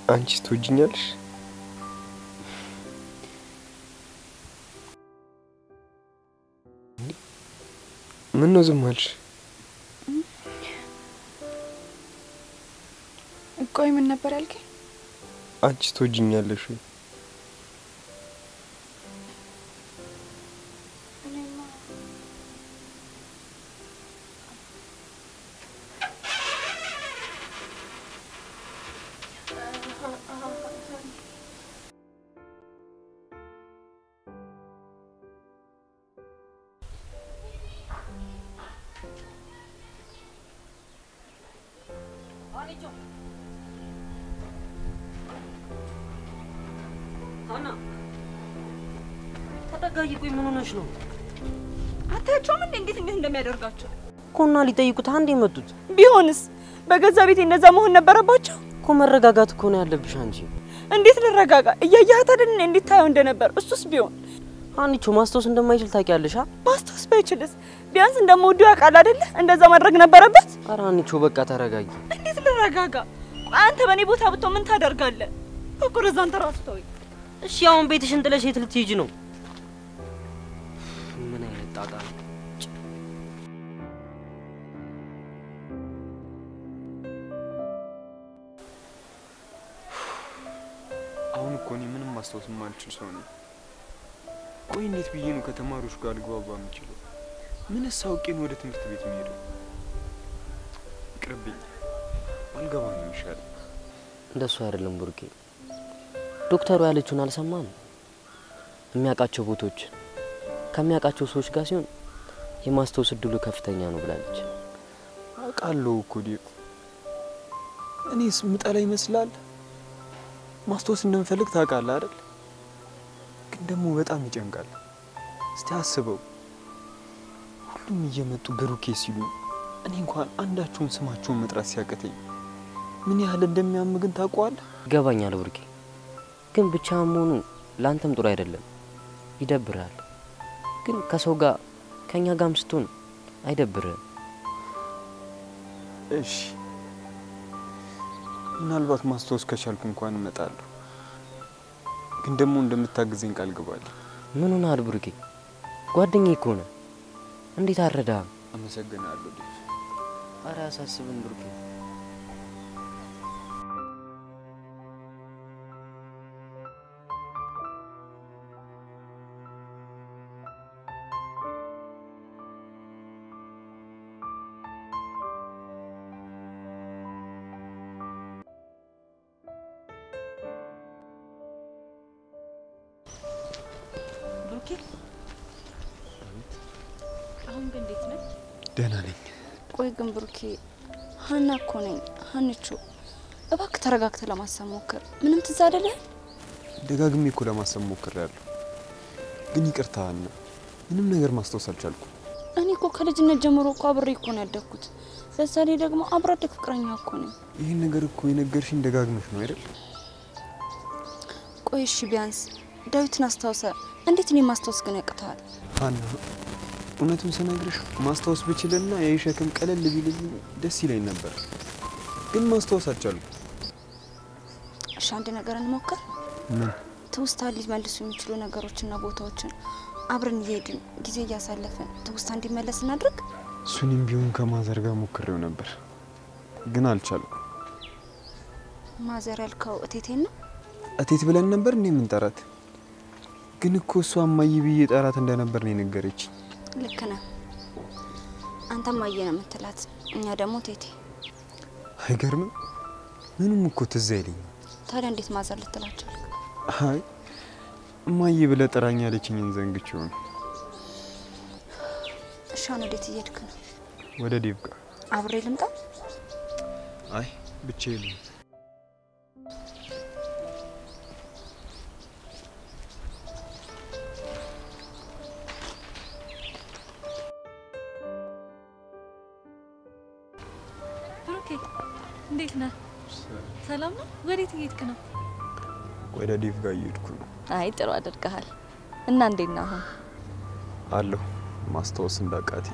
አንቺስ ትወጂኛለሽ? ምን ነው ዝም አልሽ? ቆይ ምን ነበር ያልከኝ? አንቺስ ትወጂኛለሽ ወይ? ሀና ተረጋጊ። ቆይ ምን ሆነሽ ነው? አታያቸውም እንዴ እንዴት እንዴት እንደሚያደርጋቸው? እኮና ሊጠይቁት አንድ የመጡት ቢሆንስ በገዛ ቤቴ እነዛ መሆን ነበረባቸው? እኮ መረጋጋት እኮ ነው ያለብሽ አንቺ። እንዴት ልረጋጋ? እያየሃት አይደል እንዴት ታየው እንደነበር። እሱስ ቢሆን ሀኒቾ ማስታወስ እንደማይችል ታውቂያለሽ። አ ማስታወስ ባይችልስ ቢያንስ እንደምወደው ያውቃል አይደለ? እንደዛ ማድረግ ነበረበት። ኧረ ሀኒቾ በቃ ተረጋጊ። እንዴት ልረጋጋ? ቆይ አንተ በእኔ ቦታ ብትሆን ምን ታደርጋለህ? እኮ ረዛ አንተ ራስህ ተወኝ። እሺ አሁን ቤትሽን ጥለሽ የት ልትሄጂ ነው? ምን አይነት ጣጣ ነው? አሁን እኮ እኔ ምንም ማስታወስ የማልችል ሰው ነኝ። ቆይ እንዴት ብዬ ነው ከተማሪዎች ጋር ልግባባ የምችለው? ምንስ አውቄ ነው ወደ ትምህርት ቤት የሚሄደው? ይቅርብኝ፣ አልገባ ነው የሚሻለው። እንደሱ አይደለም ቡርኬ። ዶክተሩ ያለችውን አልሰማም። የሚያውቃቸው ቦታዎች ከሚያውቃቸው ሰዎች ጋር ሲሆን የማስታወስ እድሉ ከፍተኛ ነው ብላለች። አውቃለሁ እኮ ዴቭ። እኔስ ምጠላ ይመስላል? ማስታወስ እንደምፈልግ ታውቃለህ አይደል? ግን ደግሞ በጣም ይጨንቃል። እስቲ አስበው፣ ሁሉም እየመጡ ብሩኬ ሲሉ እኔ እንኳን አንዳቸውን ስማቸውን መጥራት ሲያቅተኝ ምን ያህል እንደሚያም ግን ታውቀዋለህ? ይገባኛል ቡርኬ፣ ግን ብቻ መሆኑ ለአንተም ጥሩ አይደለም፣ ይደብርሃል። ግን ከሰው ጋር ከእኛ ጋርም ስትሆን አይደብርህም። እሺ፣ ምናልባት ማስታወስ ከቻልኩ እንኳን እመጣለሁ። ግን ደግሞ እንደምታግዘኝ ቃል ግባለሁ። ምን ሆነሃል ቡርኬ? ጓደኛዬ እኮ ነህ። እንዴት አልረዳህም? አመሰግናለሁ ዴቭ። ኧረ አያሳስብም ቡርኬ። ብሩኬ አሁን ግን እንዴት ነህ? ደህና ነኝ። ቆይ ግን ብሩኬ ሀና እኮ ነኝ ሀንቹ እባክህ ተረጋግተህ ለማሰብ ሞክር ምንም ትዝ አይደለህ ደጋግሜ እኮ ለማሰብ ሞክሬያለሁ፣ ግን ይቅርታ ሀና፣ ምንም ነገር ማስታወስ አልቻልኩም። እኔ እኮ ከልጅነት ጀምሮ እኮ አብሬ እኮ ነው ያደግኩት በዛ ላይ ደግሞ አብሮ አደግ ፍቅረኛ እኮ ነኝ ይህን ነገር እኮ የነገርሽኝ ደጋግመሽ ነው አይደል? ቆይ እሺ ቢያንስ ዳዊትን አስታውሰ እንዴት እኔ ማስታወስ ግን ያቅተዋል ሀና፣ እውነቱን ስነግርሽ ማስታወስ ብችልና ይህ ሸክም ቀለል ቢልልኝ ደስ ይለኝ ነበር፣ ግን ማስታወስ አልቻልኩም። እሺ አንድ ነገር እንሞክር ምን? ትውስታ ሊመልሱ የሚችሉ ነገሮችና ቦታዎችን አብረን እየሄድን ጊዜ እያሳለፍን ትውስታ እንዲመለስ እናድርግ እሱንም ቢሆን ከማዘር ጋር ሞክሬው ነበር፣ ግን አልቻልኩም። ማዘር ያልከው እቴቴን ነው እቴት ብለን ነበር እንዴ የምንጠራት? ግን እኮ እሷ እማዬ ብዬ ጠራት እንደነበር ነው የነገረችኝ። ልክ ነህ አንተም አየ ነው የምትላት እኛ ደግሞ ቴቴ አይገርምም? ምንም እኮ ትዝ አይለኝም። ታዲያ እንዴት ማዘር ልትላቸው አይ እማዬ ብለህ ጥራኝ ያለችኝን ዘንግቼው ነው። እሺ አሁን ወዴት እየሄድክ ነው ወደ ዴቭ ጋር። አብሬ ልምጣ አይ ብቻዬን ነው። ብሩኬ እንዴት ነህ? ሰላም ነው? ወዴት እየሄድክ ነው? ወደ ዴቭ ጋር እየሄድኩ ነው። አይ ጥሩ አድርገሃል። እና እንዴት ነህ አሁን? አለሁ ማስታወስ እንዳቃቴ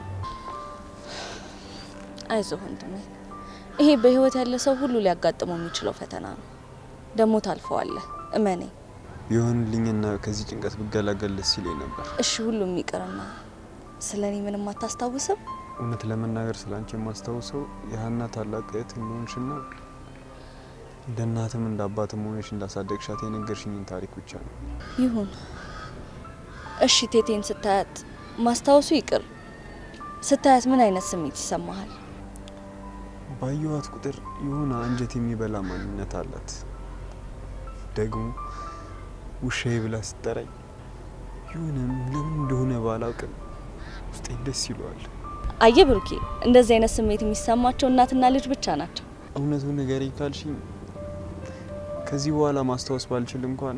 አይዞህ ወንድሜ፣ ይሄ በህይወት ያለ ሰው ሁሉ ሊያጋጥመው የሚችለው ፈተና ነው። ደግሞ ታልፈዋለህ፣ እመነኝ። ቢሆንልኝና ከዚህ ጭንቀት ብገላገል ደስ ይለኝ ነበር። እሺ ሁሉም ይቅርና ስለ እኔ ምንም አታስታውስም? እውነት ለመናገር ስለ አንቺ የማስታውሰው የሀና ታላቅ እህት እንደሆንሽና እንደ እናትም እንደ አባትም ሆነሽ እንዳሳደግሻት የነገርሽኝን ታሪክ ብቻ ነው። ይሁን እሺ። ቴቴን ስታያት ማስታወሱ ይቅር፣ ስታያት ምን አይነት ስሜት ይሰማሃል? ባየኋት ቁጥር የሆነ አንጀት የሚበላ ማንነት አላት። ደግሞ ውሻዬ ብላ ስጠራኝ የሆነ ለምን እንደሆነ ባላውቅም ውስጤ ደስ ይለዋል። አየ ብሩኬ፣ እንደዚህ አይነት ስሜት የሚሰማቸው እናትና ልጅ ብቻ ናቸው። እውነቱን ንገሪኝ ካልሽኝ ከዚህ በኋላ ማስታወስ ባልችል እንኳን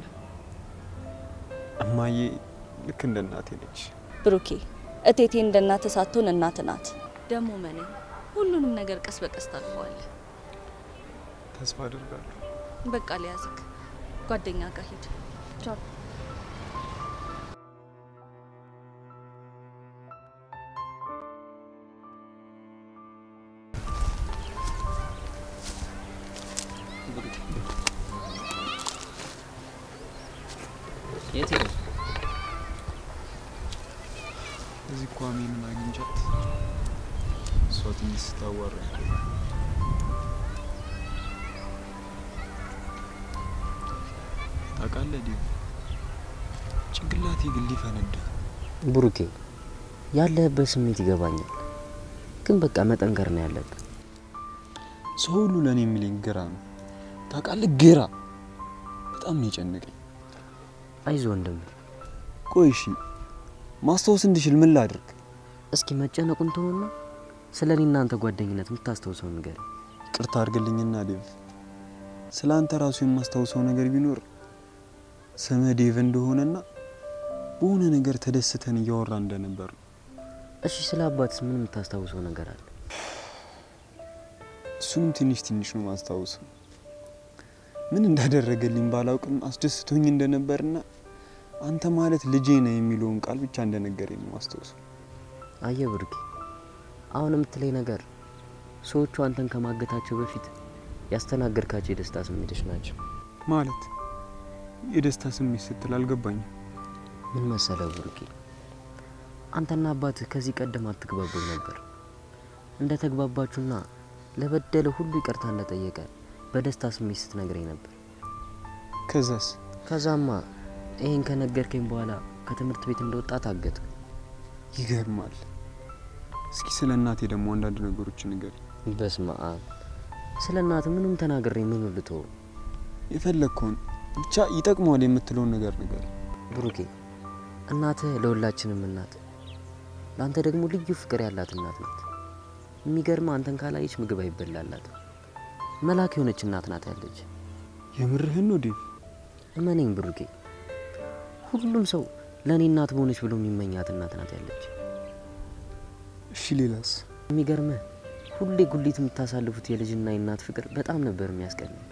እማዬ ልክ እንደ እናቴ ነች። ብሩኬ፣ እቴቴ እንደ እናት ሳትሆን እናት ናት። ደግሞ መኔ ሁሉንም ነገር ቀስ በቀስ ታልፈዋለህ። ተስፋ አድርጋለሁ። በቃ ሊያዝክ ጓደኛ ጋር ሂድ። ቻው። የት ሄደ? እዚህ ኳሜንን አግኝቻት እሷ ትንሽ ስታዋራ ታውቃለህ ዲሁ ጭንቅላቴ ግን ሊፈነዳ ብሩኬ ያለህበት ስሜት ይገባኛል፣ ግን በቃ መጠንከር ነው ያለብን። ሰው ሁሉ ለእኔ የሚለኝ ግራ ነው። ታውቃለህ ግራ በጣም ነው የጨነቀኝ። አይዞ ወንድም፣ ቆይ እሺ ማስታወስ እንድችል ምን ላድርግ? እስኪ መጨነቁን ተውና ስለ እኔ እናንተ ጓደኝነት የምታስታውሰው ነገር ይቅርታ አድርግልኝና ዴቭ፣ ስለ አንተ ራሱ የማስታውሰው ነገር ቢኖር ስምህ ዴቭ እንደሆነና በሆነ ነገር ተደስተን እያወራ እንደነበር ነው። እሺ፣ ስለ አባትስ ምን የምታስታውሰው ነገር አለ? እሱንም ትንሽ ትንሽ ነው ማስታውሰው። ምን እንዳደረገልኝ ባላውቅም አስደስቶኝ እንደነበርና አንተ ማለት ልጄ ነህ የሚለውን ቃል ብቻ እንደነገረኝ ነው ማስታውሰው። አየ ብሩኬ፣ አሁን የምትለኝ ነገር ሰዎቹ አንተን ከማገታቸው በፊት ያስተናገድካቸው የደስታ ስሜቶች ናቸው። ማለት የደስታ ስሜት ስትል አልገባኝም። ምን መሰለ ብሩኬ፣ አንተና አባትህ ከዚህ ቀደም አትግባቡም ነበር። እንደ ተግባባችሁና ለበደለ ሁሉ ይቅርታ እንደጠየቀ በደስታ ስሜት ስትነግረኝ ነበር። ከዛስ ከዛማ ይህን ከነገርከኝ በኋላ ከትምህርት ቤት እንደወጣ ታገት። ይገርማል። እስኪ ስለ እናቴ ደግሞ አንዳንድ ነገሮች ንገር። በስመ አብ ስለ እናት ምንም ተናግሬ ምን ልተው? የፈለግከውን ብቻ ይጠቅመዋል የምትለውን ነገር ንገር። ብሩኬ እናትህ ለሁላችንም እናት፣ ለአንተ ደግሞ ልዩ ፍቅር ያላት እናት ናት። የሚገርም አንተን ካላየች ምግብ አይበላላት መላክ የሆነች እናት ናት ያለች። የምርህን ነው ዴቭ? እመነኝ ብሩኬ፣ ሁሉም ሰው ለእኔ እናት በሆነች ብሎ የሚመኛት እናት ናት ያለች። እሺ ሌላስ? የሚገርምህ ሁሌ ጉሊት የምታሳልፉት የልጅና የእናት ፍቅር በጣም ነበር የሚያስቀናኝ።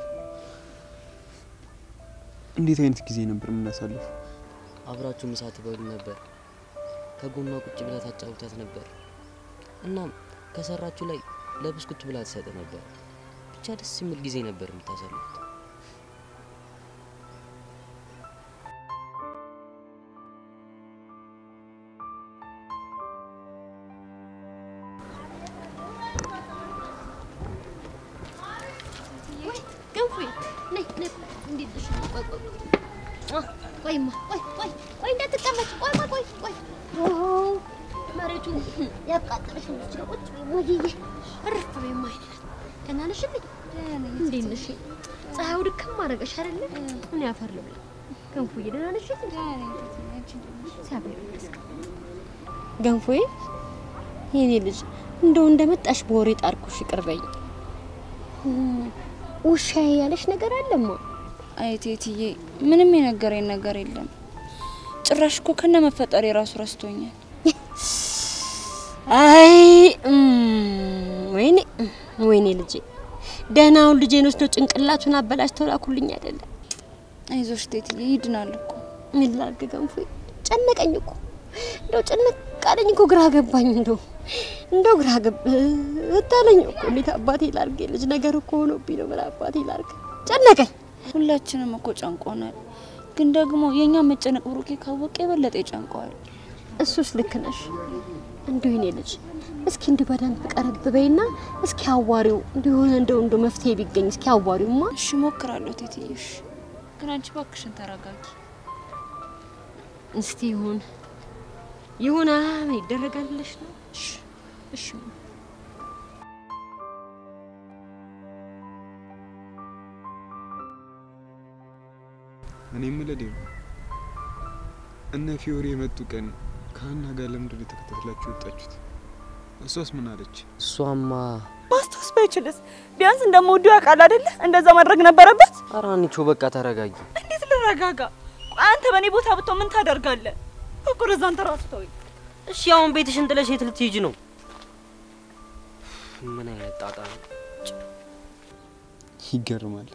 እንዴት አይነት ጊዜ ነበር የምናሳልፈው? አብራችሁ ምሳ ትበሉ ነበር። ከጎኗ ቁጭ ብላ ታጫውታት ነበር። እናም ከሰራችሁ ላይ ለብስኩት ብላ ትሰጥ ነበር። ብቻ ደስ የሚል ጊዜ ነበር የምታሳልፉት። ገንፎ ነይ ነይ፣ እንዴት ነሽ? ቆይ ቆይ ቆይ ቆይማ፣ ቆይ ቆይ ቆይ፣ እንዳትቀመጭ። ቆይማ፣ ቆይ ቆይ። ኦሆ መሬቱ ያቃጠለሽ ነው። እዚህ ቁጭ በይ ሞጂዬ፣ እረፍ በይማ። አይኔ ደህና ነሽ እንዴ? እንዴት ነሽ? ፀሐዩ ድክም አደረገሽ አይደለ? ምን ያፈር ልብላ። ገንፎዬ ደህና ነሽ? እግዚአብሔር ይመስገን። ገንፎዬ የኔ ልጅ እንደው እንደመጣሽ በወሬ ጣርኩሽ፣ ይቅር በይኝ። ውሻዬ ያለሽ ነገር አለማ? አይ ቴትዬ፣ ምንም የነገረኝ ነገር የለም። ጭራሽ እኮ ከነ መፈጠር የራሱ ረስቶኛል። አይ ወይኔ ወይኔ ልጄ፣ ደህናውን ልጄን ወስደው ጭንቅላቱን አበላሽተው ላኩልኝ አይደለም። አይዞሽ ቴትዬ፣ ይድናል እኮ። ምን ላድርግ ገንፎ፣ ጨነቀኝ እኮ እንደው ጭንቅ አለኝ እኮ ግራ ገባኝ። እንደው እንደው ግራ ገባኝ እኮ እንዴት አባቴ ላርግ? የልጅ ነገር እኮ ሆኖብኝ ነው። ምን አባቴ ላርግ? ጨነቀኝ። ሁላችንም እኮ ጨንቆናል። ግን ደግሞ የእኛ መጨነቅ ብሩኬ ካወቀ የበለጠ ይጨንቀዋል። እሱስ ልክ ነሽ። እንዲሁ የኔ ልጅ እስኪ እንዲህ በደንብ ቀረብ በይና እስኪ አዋሪው እንዲሆነ እንደው እንደው መፍትሄ ቢገኝ እስኪ አዋሪውማ። እሺ ሞክራለሁ ቴትዬሽ፣ ግን አንቺ እባክሽን ተረጋጊ። እስቲ ይሁን ይሁን ምን ይደረጋል ብለሽ ነው? እሺ እሺ እኔ የምልህ ዴቭ፣ እነ ፊዮሪ የመጡ ቀን ከሀና ጋር ለምንድን ነው የተከታተላችሁ የወጣችሁት? እሷስ ምን አለች? እሷማ ማስታወስ ባይችልስ ቢያንስ እንደምወደው ያውቃል አይደለ? እንደዛ ማድረግ ነበረበት። ኧረ አንቺ በቃ ተረጋጊ። እንዴት ልረጋጋ? ቆይ አንተ በእኔ ቦታ ብትሆን ምን ታደርጋለህ? እቁር እዛ አንተ ራስህ ተወኝ። እሺ አሁን ቤትሽን ጥለሽ የት ልትሄጂ ነው? ምን አይነት ጣጣ ነው? ይገርማል።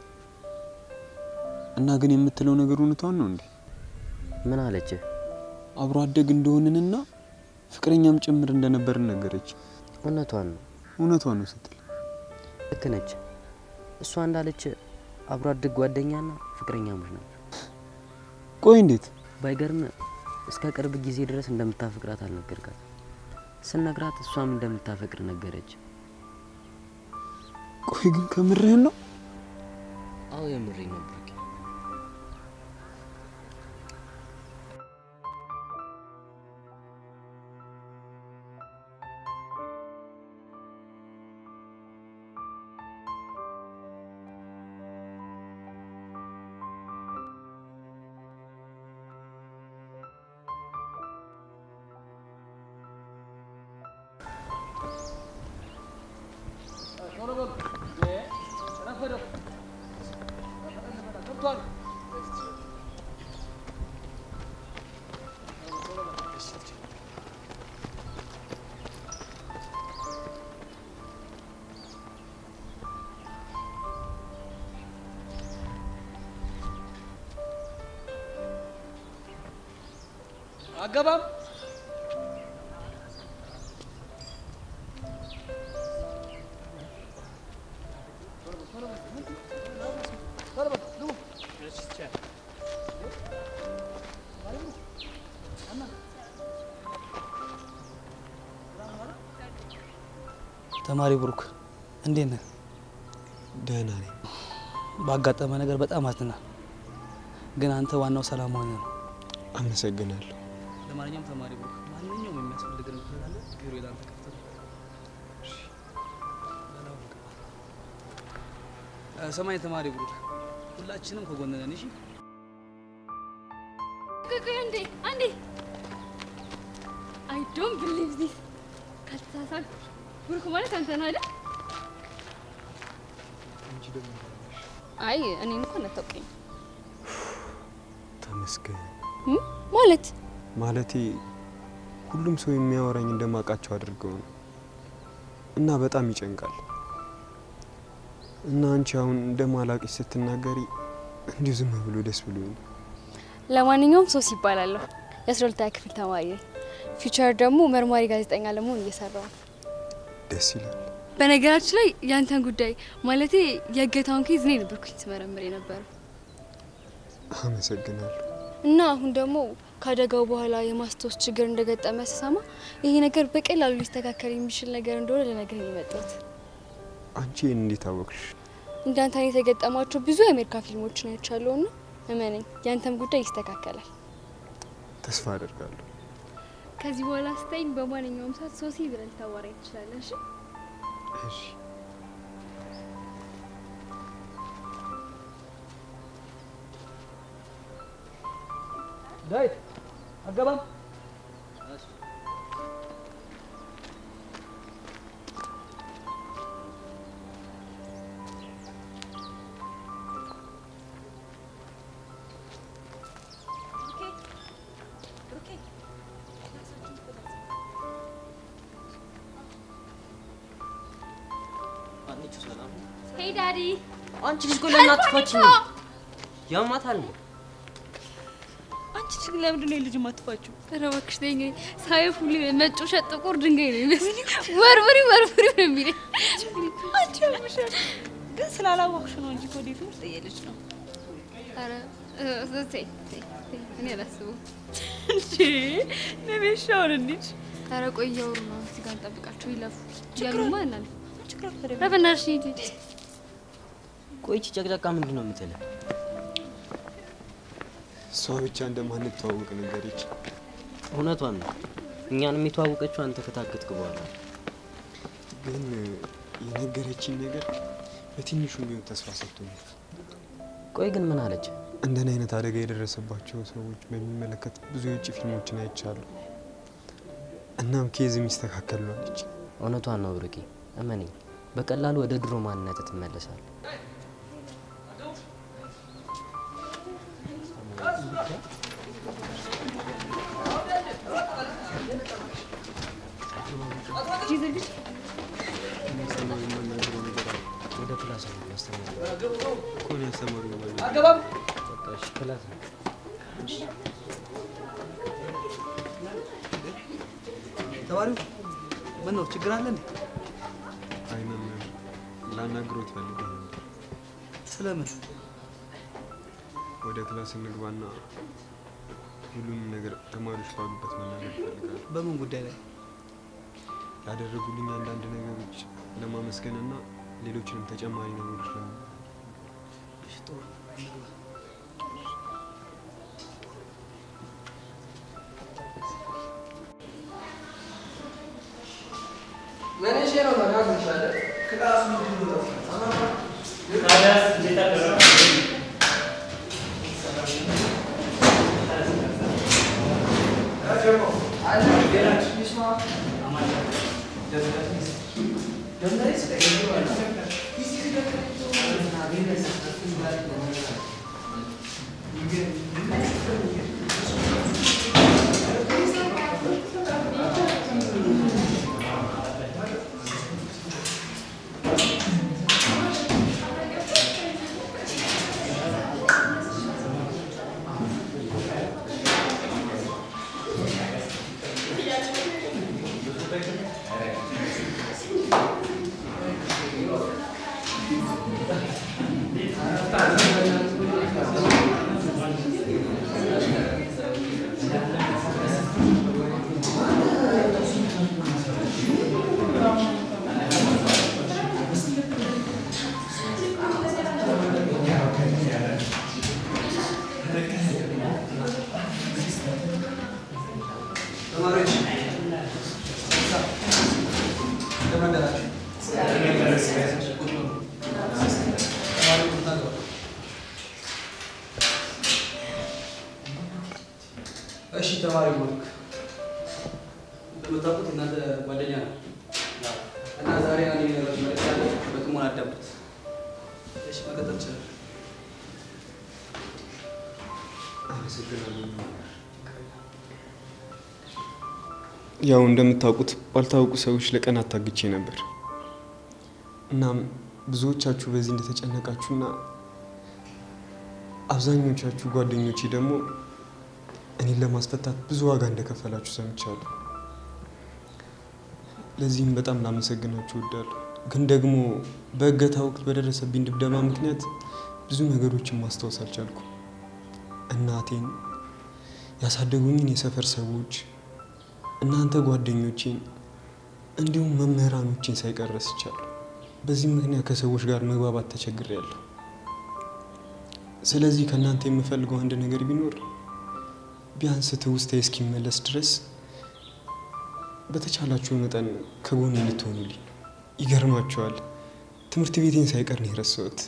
እና ግን የምትለው ነገር እውነቷን ነው እንዴ? ምን አለች? አብሮ አደግ እንደሆንንና ፍቅረኛም ጭምር እንደነበርን ነገረች። እውነቷን ነው። እውነቷን ነው ስትል ልክ ነች። እሷ እንዳለች አብሮ አደግ ጓደኛና ፍቅረኛሞች ናቸው። ቆይ እንዴት? ባይገርም እስከ ቅርብ ጊዜ ድረስ እንደምታፈቅራት አልነገርካት። ስነግራት እሷም እንደምታፈቅር ነገረች። ቆይ ግን ከምርህን ነው? አዎ የምሬ ነው ብሩኬ። አገባም ተማሪ ብሩክ እንዴት ነህ? ደህና ነኝ። ባጋጠመ ነገር በጣም አዝናል፣ ግን አንተ ዋናው ሰላም ሆነ ነው። አመሰግናለሁ። ለማንኛውም ተማሪ ብሩክ ማንኛውም የሚያስፈልግ ነገር ካለ ቢሮ ላንተ ክፍት ነው። እ፣ ሰማይ ተማሪ ብሩክ ሁላችንም ከጎን ነን። እሺ ቆይ አንዴ አንዴ አይ ዶንት ቢሊቭ ዚስ ካልተሳሳትኩ ብሩክ ማለት አንተ ነህ አይደል? አይ እኔ እንኳን አታውቀኝ ተመስገን። ማለት ማለቴ ሁሉም ሰው የሚያወራኝ እንደማውቃቸው አድርገው ነው እና በጣም ይጨንቃል። እና አንቺ አሁን እንደማላቅሽ ስትናገሪ እንዲሁ ዝም ብሎ ደስ ብሎ ነው። ለማንኛውም ሶስ ይባላለሁ። የአስራ ሁለተኛ ክፍል ተማሪ ነኝ። ፊውቸር ደግሞ መርማሪ ጋዜጠኛ ለመሆን እየሰራው ነው። ደስ ይላል። በነገራችን ላይ ያንተን ጉዳይ ማለቴ የእገታውን ኬዝ እኔ ነበርኩኝ ስመረምር የነበረው አመሰግናለሁ። እና አሁን ደግሞ ከአደጋው በኋላ የማስታወስ ችግር እንደገጠመ ስሰማ ይሄ ነገር በቀላሉ ሊስተካከል የሚችል ነገር እንደሆነ ልነግርህ ነው የመጣሁት። አንቺ ይህን እንዴት አወቅሽ? እንዳንተ አይነት የገጠማቸው ብዙ የአሜሪካ ፊልሞችን አይቻለሁ እና እመነኝ ያንተም ጉዳይ ይስተካከላል። ተስፋ አደርጋለሁ። ከዚህ በኋላ ስታይኝ በማንኛውም ሰዓት ሶሲ ብለህ ልታዋራኝ ትችላለህ። እሺ? እሺ ዳዊት አገባም ሄይ ዳዲ አንቺ ልጅ ቆይ ለምን አትፋችኝ? ያማታል ነው አንቺ ልጅ ግን ለምንድን ነው የልጅ ማጥፋችሁ? ኧረ እባክሽ ተይኝ። ሳይፍ ሁሌ መጮሻ ጥቁር ድንጋይ ነው የሚመስለኝ። ወርውሪ ወርውሪ ነው የሚለኝ። አንቺ ያምሻል። ግን ስላላወቅሽ ነው እንጂ ኮዴት ውስጥ የልጅ ነው። ኧረ ተይ ተይ ተይ፣ እኔ አላስበውም። እንዴ ነቤሻውን እንዲች ኧረ ቆይ እያወሩ ነው። እዚህ ጋር እንጠብቃቸው ይለፉ ችግር እያሉማ አለ? እናልፍ። ችግር አለ? ኧረ በእናትሽ ሂድ። ቆይቺ ጨቅጨቃ ምንድን ነው የምትለው? እሷ ብቻ እንደማንተዋወቅ ነገረች። እውነቷን ነው። እኛንም የተዋወቀችው አንተ ከታገትክ በኋላ ነው። ግን የነገረችኝ ነገር በትንሹ ቢሆን ተስፋ ሰጥቶኛል። ቆይ ግን ምን አለች? እንደኔ አይነት አደጋ የደረሰባቸው ሰዎች በሚመለከት ብዙ የውጭ ፊልሞችን አይቻሉ። እናም ኬዝ የሚስተካከል ነው አለች። እውነቷን ነው ብሩኬ፣ እመነኝ፣ በቀላሉ ወደ ድሮ ማንነት ትመለሳል። ወደ ክላስ ነው ያስተምራል። እኮ ነው ያስተማሩኝ ማለት ነው። አገባም በቃ እሺ፣ ክላስ ነው። ተማሪው ምን ነው ችግር አለ እንዴ? አይ መምህር ላናግሮት ፈልጌ ነበር። ስለምን? ወደ ክላስ እንግባና ሁሉንም ነገር ተማሪዎች ባሉበት መናገር እፈልጋለሁ። በምን ጉዳይ ላይ? ላደረጉልኝ አንዳንድ ነገሮች ለማመስገንና ሌሎችንም ተጨማሪ ነገሮች ለማ እሺ ጥሩ እንግባ። ተማሪዎች እንደምን አደራችሁ? ቁጭ በሉ። ተማሪዎች ታገባ እሺ ተማሪ ብሩክ እንደምታውቁት እናንተ ጓደኛ ነው እና ዛሬ አንድ ነገሮች መልዕክት አለ። በጥሞና አዳምጡት። እሺ መቀጠል ይችላል። አመሰግናለሁ። ያው እንደምታውቁት ባልታወቁ ሰዎች ለቀናት ታግቼ ነበር። እናም ብዙዎቻችሁ በዚህ እንደተጨነቃችሁና አብዛኞቻችሁ ጓደኞቼ ደግሞ እኔን ለማስፈታት ብዙ ዋጋ እንደከፈላችሁ ሰምቻለሁ። ለዚህም በጣም ላመሰግናችሁ እወዳለሁ። ግን ደግሞ በእገታ ወቅት በደረሰብኝ ድብደባ ምክንያት ብዙ ነገሮችን ማስታወስ አልቻልኩም። እናቴን፣ ያሳደጉኝን የሰፈር ሰዎች፣ እናንተ ጓደኞቼን እንዲሁም መምህራኖችን ሳይቀር ረስቻለሁ። በዚህ ምክንያት ከሰዎች ጋር መግባባት ተቸግሬያለሁ። ስለዚህ ከእናንተ የምፈልገው አንድ ነገር ቢኖር ቢያንስ ትውስታዬ እስኪመለስ ድረስ በተቻላችሁ መጠን ከጎን እንድትሆኑልኝ። ይገርማቸዋል፣ ትምህርት ቤቴን ሳይቀር ነው የረሳሁት።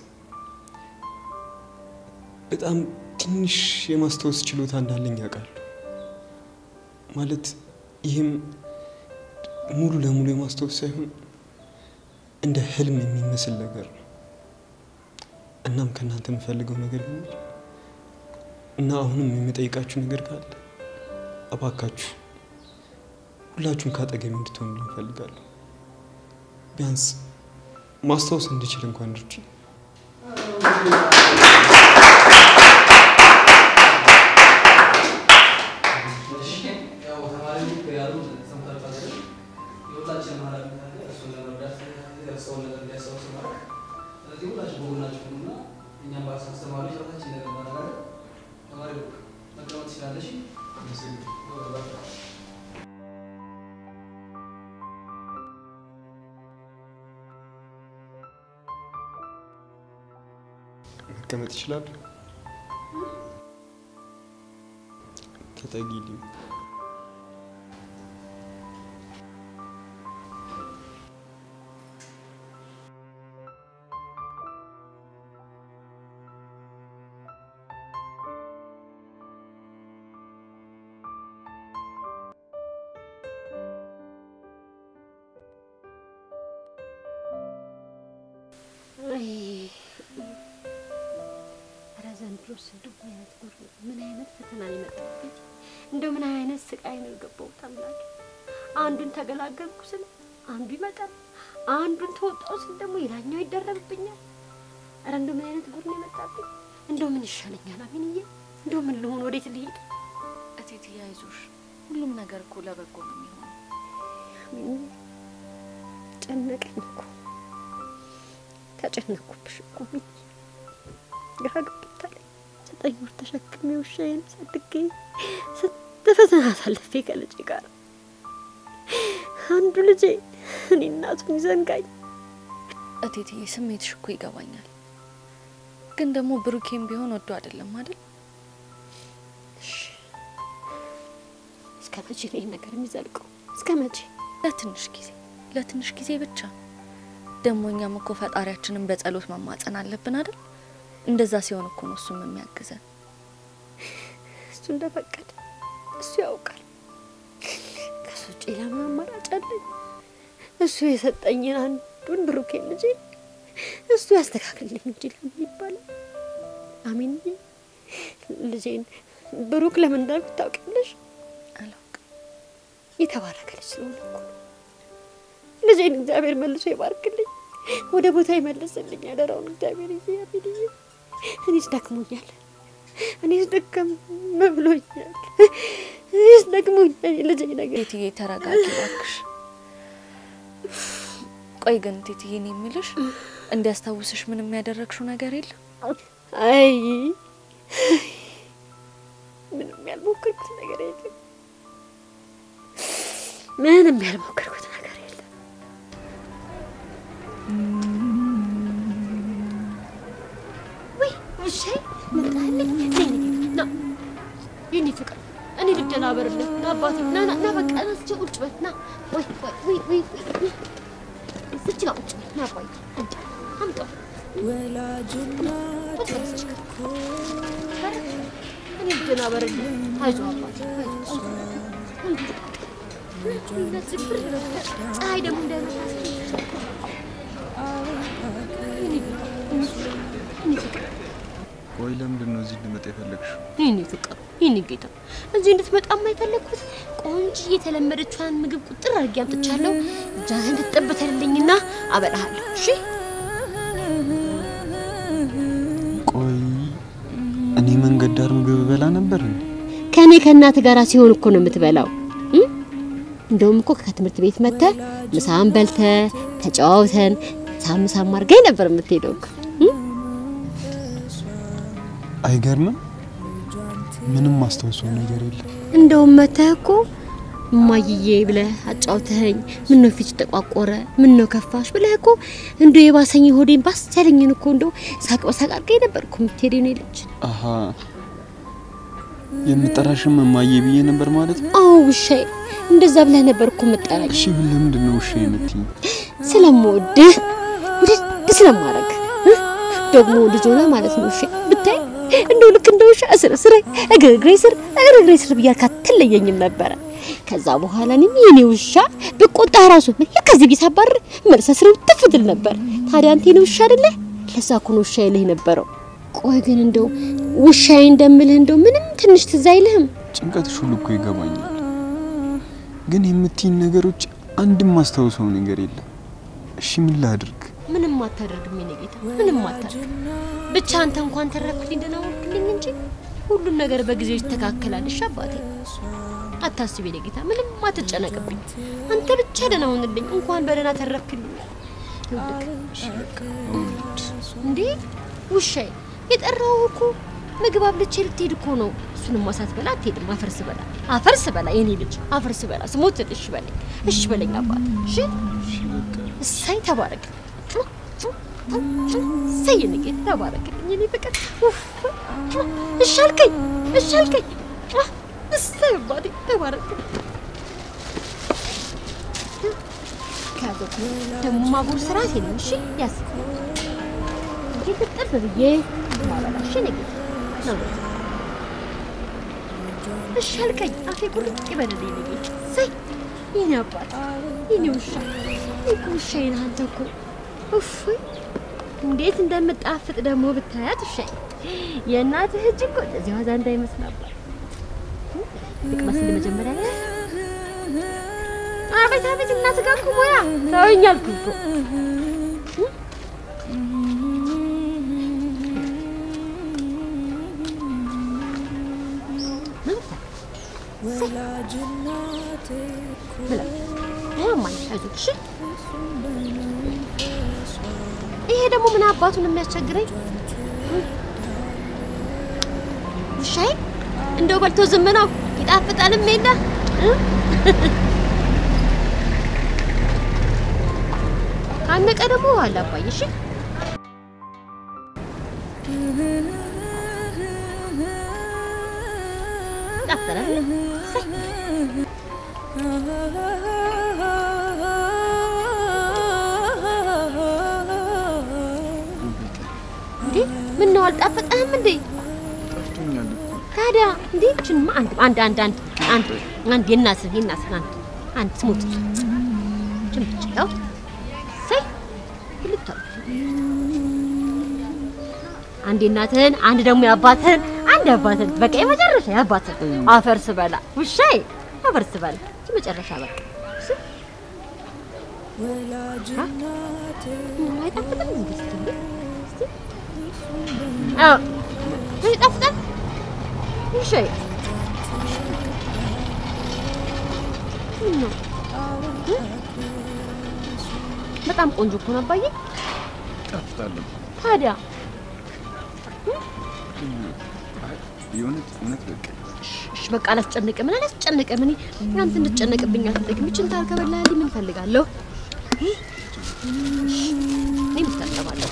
በጣም ትንሽ የማስታወስ ችሎታ እንዳለኝ ያውቃሉ። ማለት ይህም ሙሉ ለሙሉ የማስታወስ ሳይሆን እንደ ህልም የሚመስል ነገር ነው። እናም ከእናንተ የምፈልገው ነገር ቢኖር እና አሁንም የምጠይቃችሁ ነገር ካለ እባካችሁ ሁላችሁም ካጠገቢ እንድትሆኑ እንፈልጋለሁ። ቢያንስ ማስታወስ እንድችል እንኳን ድርጅ ያው ተማሪው ያሉ ሰምታችኋል። የሁላችንም ኃላፊነት አለ። እሱን ለመርዳት የደረሰውን ነገር እንዲያስታውስ ማድረግ። ስለዚህ ሁላችሁ በጎናችሁ ሁኑና እኛም በአስተማሪዎች ራሳችን ነገር ማድረግ መቀመጥ ይችላል? ተጠጊልኝ። ኧረ ዘንድሮስ እንደው ምን አይነት ጉድ ነው? ምን አይነት ፈተና ነው የመጣብኝ? እንደው ምን አይነት ስቃይ ነው የገባሁት? አምላኬ አንዱን ተገላገልኩ ስል አንዱ ይመጣል፣ አንዱን ተወጣው ስል ደግሞ ሌላኛው ይደረብብኛል። ኧረ እንደው ምን አይነት ጉድ ነው የመጣብኝ? እንደው ምን ይሻለኛል? አሚንዬ እንደው ምን ልሆን? ወዴት ልሄድ? እቴትዬ አይዞሽ፣ ሁሉም ነገር እኮ ለበጎ ነው የሚሆነው። አሚንዬ ጨነቀኝ እኮ ተጨነኩብሽ እኮ አሚንዬ ግራ ገብቶታል። ዘጠኝ ወር ተሸክሜ ውሻዬን አሳድጌ ስንት ፈተና አሳልፌ ከልጄ ጋር አንዱ ልጄ እኔ እናቱን ይዘንጋኝ። እቴትዬ ስሜትሽ እኮ ይገባኛል፣ ግን ደግሞ ብሩኬም ቢሆን ወዶ አይደለም አይደል? እሺ፣ እስከ መቼ ነው ይህ ነገር የሚዘልቀው? እስከ መቼ? ለትንሽ ጊዜ ለትንሽ ጊዜ ብቻ። ደግሞ እኛም እኮ ፈጣሪያችንን በጸሎት መማጸን አለብን አይደል? እንደዛ ሲሆን እኮ ነው እሱም የሚያግዘን። እሱ እንደፈቀደ እሱ ያውቃል። ከሱ ውጭ ለምን አማራጭ አለኝ? እሱ የሰጠኝን አንዱን ብሩኬን ልጄ እሱ ያስተካክልልኝ እንጂ ለምን ይባላል? አሚንዬ ልጄን ብሩክ ለምን እንዳልኩት ታውቂያለሽ? አላውቅም። የተባረከ ልጅ ስለሆነ እኮ ነው። ልጄን እግዚአብሔር መልሶ ይባርክልኝ፣ ወደ ቦታ ይመልስልኝ። ያደራውን እግዚአብሔር ይዤ አሚንዬ እኔስ ደክሞኛል፣ እኔስ ደከም ብሎኛል፣ እኔስ ደክሞኛል። ልጄ ነገር ቴትዬ ተረጋጊ እባክሽ። ቆይ ግን ቴትዬ እኔ የምልሽ እንዲያስታውስሽ ምንም ያደረግሽው ነገር የለም? አይ ምንም ያልሞከርኩት ነገር የለም። ምንም ያልሞከርኩት ነገር የለም። ወይ ውሻዬ መጣልኝ። ና የኔ ፍቅር እኔ ልደናበርልህ። ና አባቴ ና ና ና በቃ ና እስኪ ቁጭ በል ና። ወይ ወይ ወይ ወይ ወይ እዚች ጋር ቁጭ በል ና አባዬ አምጣ አምጣው እኔ ልደናበርልህ። አይዞህ አባቴ አይዞህ አይዞህ። እንደዚህ ብር ፀሐይ ደግሞ እንዳይመታ ቆይ ለምንድን ነው እዚህ እንድመጣ የፈለግሽው? ይህኔ ፍቅር ይህኔ ጌታ እዚህ እንድትመጣማ የፈለግኩት ቆንጆ የተለመደችዋን ምግብ ቁጥር አድርጌ አምጥቻለሁ። እጃህን እንድትጠበተልልኝና አበላሃለሁ። እሺ ቆይ እኔ መንገድ ዳር ምግብ በላ ነበር እንዴ? ከእኔ ከእናት ጋር ሲሆን እኮ ነው የምትበላው። እም? እንደውም እኮ ከትምህርት ቤት መጥተህ ምሳን በልተህ ተጨዋውተን ሳም ሳም አድርገኝ ነበር የምትሄደው እኮ። እም? አይገርምም? ምንም ማስታወሰው ነገር የለም። እንደውም መተህ እኮ እማይዬ ብለህ አጫውተኸኝ፣ ምን ነው ፊት ተቋቆረ፣ ምን ነው ከፋሽ ብለህ እኮ እንደው የባሰኝ ሆዴን ባስ ያለኝን እኮ እንደው ሳቅ በሳቅ አድርገኝ ነበር እኮ የምትሄደው ነው ልጅ። አሀ የምጠራሽም እማዬ ብዬ ነበር ማለት ነው? አዎ ውሻዬ፣ እንደዛ ብለህ ነበር እኮ መጠራኝ። እሺ ግን ለምንድን ነው ውሻ የምትይኝ? ስለምወድህ ውድድ ስለማረግ ደግሞ ልጅ ሆነ ማለት ነው። ውሻ ብታይ እንደው ልክ እንደ ውሻ እስር እስር እግር እግሬ ስር እግር እግሬ ስር ብያልክ አትለየኝም ነበረ። ከዛ በኋላ እኔም የኔ ውሻ ብቆጣ ራሱ ልክ ከዚህ ቤት አባርር መልሰ ስር ትፍትል ነበር። ታዲያ አንተ የኔ ውሻ አይደለ? ለዛ እኮ ነው ውሻ ይልህ ነበረው። ቆይ ግን እንደው ውሻዬ እንደምልህ እንደው ምንም ትንሽ ትዝ አይልህም? ጭንቀትሽ ሁሉ እኮ ይገባኛል፣ ግን የምትይኝ ነገሮች አንድም ማስታወሰው ነገር የለም። እሺ ምን ላድርግ? ምንም አታደርግም የኔ ጌታ፣ ምንም አታደርግ። ብቻ አንተ እንኳን ተረፍክልኝ፣ ደህና ዋልክልኝ እንጂ ሁሉም ነገር በጊዜው ይስተካከላል። እሺ አባቴ አታስብ የኔ ጌታ፣ ምንም አትጨነቅብኝ። አንተ ብቻ ደህና ሁንልኝ፣ እንኳን በደህና ተረፍክልኝ። እንዴ ውሻዬ፣ የጠራው እኮ ምግብ አብልቼ ልትሄድ እኮ ነው። እሱንም ማሳት በላ አትሄድም። አፈርስ በላ አፈርስ በላ የኔ ልጅ አፈርስ በላ ስሞት እሺ በለኝ፣ እሺ በለኝ አባት። እሺ እሳይ ተባረክ። እሰይ የኔ ጌታ ተባረክልኝ የኔ ፍቅር። ኡፍ! እሺ አልከኝ፣ እሺ አልከኝ። አ፣ እሰይ አባቴ ተባረክልኝ። ከያዘው ደግሞ ማጉር ስርዓት የለም። እሺ ያዝ እንዴት ጥጥር ብዬ ማበላሽ የኔ ጌታ ነው። እሺ አልከኝ። አፌ ቁርጥ ይበልልኝ የኔ ጌታ። እሰይ የኔ አባት የኔ ውሻ እኮ ውሻዬ ነህ አንተ እኮ ኡፍ እንዴት እንደምጣፍጥ ደግሞ ብታያት ውሻዬ። የእናትህ እጅ እኮ እንደዚህ ዋዛ እንዳይመስል አባት ልቅመስል መጀመሪያ ላይ አቤት አቤት እናት ጋር እኮ ሙያ ተወኝ አልኩህ እኮ ይሄ ደግሞ ምን አባቱን የሚያስቸግረኝ ውሻዬ እንደው በልቶ ዝም ነው ይጣፍጣልም የለ እ? ካነቀ ደግሞ ውሃ አላባይ እሺ ይጣፍጣል አይደል? እሰይ። እንዴ ምን ነው አልጣፈጠህም እንዴ? ታዲያ እንዴ እችንማ አንድ አንድ አንድ አንድ አንድ አንድ የእናትህ የእናትህ አንድ አንድ ስሙት ችን ብቻ ያው ሰይ ልታ አንድ የእናትህን አንድ ደግሞ የአባትህን አንድ የአባትህን በቃ የመጨረሻ የአባትህን አፈር ስበላ ውሻዬ አፈር ስበላ እቺ መጨረሻ በቃ እሺ? አ? ምንም አይጣፍጥም እንዴ እስኪ እንዴ? እስኪ አዎ ምን ይጣፍጣል? ውሻዬ ምን ነው እ? በጣም ቆንጆ እኮ ነው አባዬ። ጣፍጣለሁ። ታዲያ የእውነት እውነት በቃ እሺ በቃ አላስጨንቅም። ምን አላስጨንቅም። እኔ አንተ እንድጨነቅብኝ አልፈልግም። ይችን ታል ከበላህልኝ ምን እፈልጋለሁ? እኔ ምታጠባለሁ።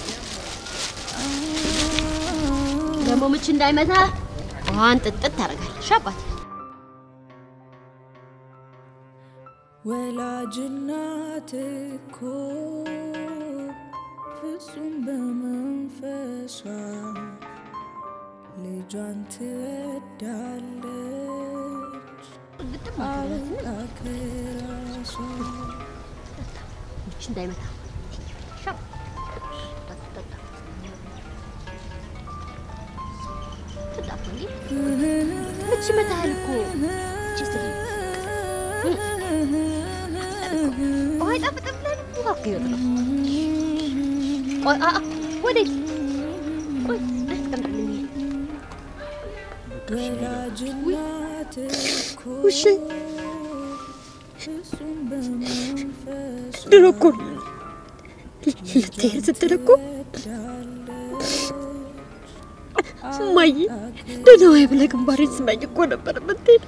ደግሞ ምች እንዳይመታ ውሃን ጥጥት ታደርጋለሽ አባቴ። ወላጅናት እኮ ፍጹም በመንፈሷ ልጇን ትወዳለች ግጥም አድርገህ አምላክ ራሷ ምች እንዳይመታ ሻ ጠጥ ጠጥ ትጣፋ እንዴ ምች ይመታሃል እኮ እቺ ስሪ ውሃ አይጣፍጥም ብለህ ነው? ውሃ እኮ ይወጥ ነው። ቆይ አ- አ፣ ወዴት? ቆይ አስቀምጥልኝ። ወላጅናት እኮ ውሼ ፍጹም በመንፈሷ ድሮ እኮ ልትሄድ ስትል እኮ እማዬ ደህና ዋይ ብለህ ግንባሬን ስመኝ እኮ ነበር የምትሄድ።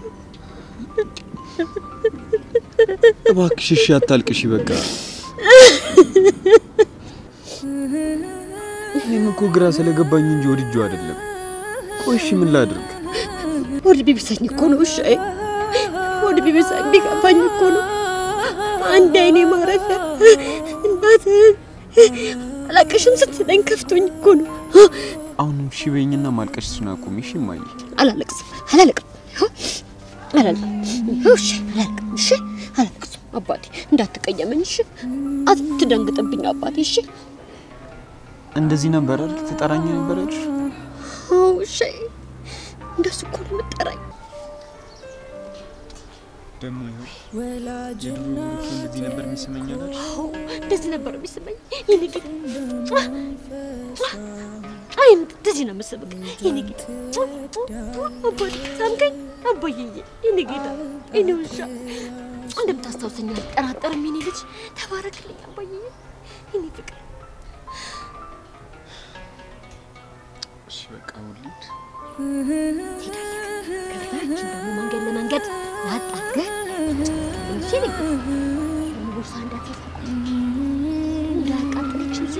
እባክሽ እሺ አታልቅሽ በቃ እኔም እኮ ግራ ስለገባኝ እንጂ ወድጄው አይደለም ቆይ እሺ ምን ላድርግ ሆድ ቢብሰኝ እኮ ነው ውሻዬ፣ ሆድ ቢብሰኝ ቢከፋኝ እኮ ነው። አንድ አይኔ ማረፊያ እናትህን አላቅሽም ስትለኝ ከፍቶኝ እኮ ነው። አሁንም እሺ በይኝና ማልቀስሽን አቁሚ እሺ እማዬ አላለቅስም፣ አላለቅም፣ አላለቅም፣ እሺ፣ አላለቅም፣ እሺ፣ አላለቅስም። አባቴ እንዳትቀየመኝ፣ እሺ፣ አትደንግጥብኝ አባቴ፣ እሺ። እንደዚህ ነበር አይደል ትጠራኝ ነበር አይደል አዎ፣ እሺ፣ እንደሱ እኮ ነው የምጠራኝ። ደግሞ ይኸው ወላጅናት እንደዚህ ነበር የሚሰማኝ አይደል አዎ፣ እንደዚህ ነበር የሚስመኝ የኔ ጌታ። አይ እንደዚህ ነው የምስብክ የኔ ጌታ። አባቴ ሳምከኝ፣ አባዬዬ፣ የኔ ጌታ፣ የኔ ውሻ እንደምታስታውሰኝ አልጠራጠርም። የኔ ልጅ ተባረክልኝ አባዬዬ፣ የኔ ፍቅር። እሺ በቃ ውልድ ከዛችን ደግሞ መንገድ ለመንገድ ላጥ አድርገህ እሺ፣ የኔ ጌታ። ደግሞ ቦርሳ እንዳትይዝ እንዳያቃጥለችን ሲ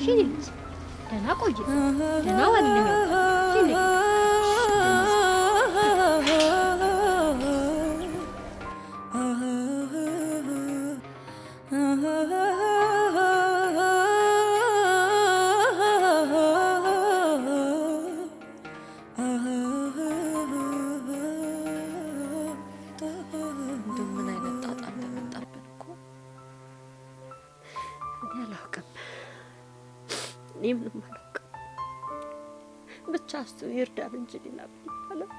የኔ ልጅ ደህና ቆይ፣ ደህና ዋልልኝ። የኔ እንደው ምን አይነት ጣጣ እንደመጣብን እኮ እኔ አላውቅም፣ እኔ ምንም አላውቅም። ብቻ እሱ ይርዳን እንጂ ሌላ ምን ይባላል?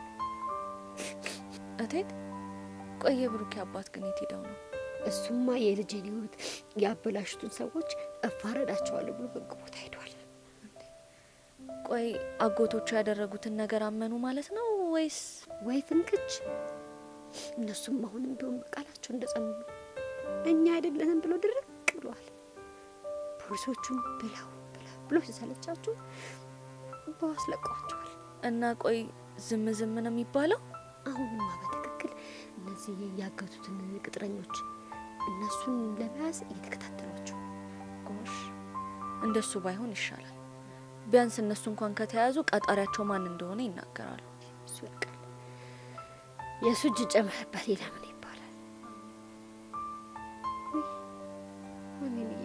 እቴት ቆየ ብሩኬ አባት ግን የት ሄደው ነው? እሱማ የልጄን ሕይወት ያበላሹትን ሰዎች እፋረዳቸዋለሁ ብሎ ህግ ቦታ ሄዷል። ቆይ አጎቶቹ ያደረጉትን ነገር አመኑ ማለት ነው ወይስ ወይ ፍንክች! እነሱም አሁንም ቢሆን በቃላቸው እንደጸኑ ነው። እኛ አይደለንም ብሎ ድርቅ ብለዋል። ፖሊሶቹም ብለው ብለው ብሎ ሲሰለቻቸው በዋስ ለቀዋቸዋል። እና ቆይ ዝም ዝም ነው የሚባለው? አሁንማ በትክክል እነዚህ ያገቱትን ቅጥረኞች እነሱን ለመያዝ እየተከታተሏቸው ጎሽ እንደሱ ባይሆን ይሻላል። ቢያንስ እነሱ እንኳን ከተያዙ ቀጣሪያቸው ማን እንደሆነ ይናገራሉ። እሱ ያውቃል። የእሱ እጅ ጨመረበት ሌላ ምን ይባላል? ውይ፣ አሜንዬ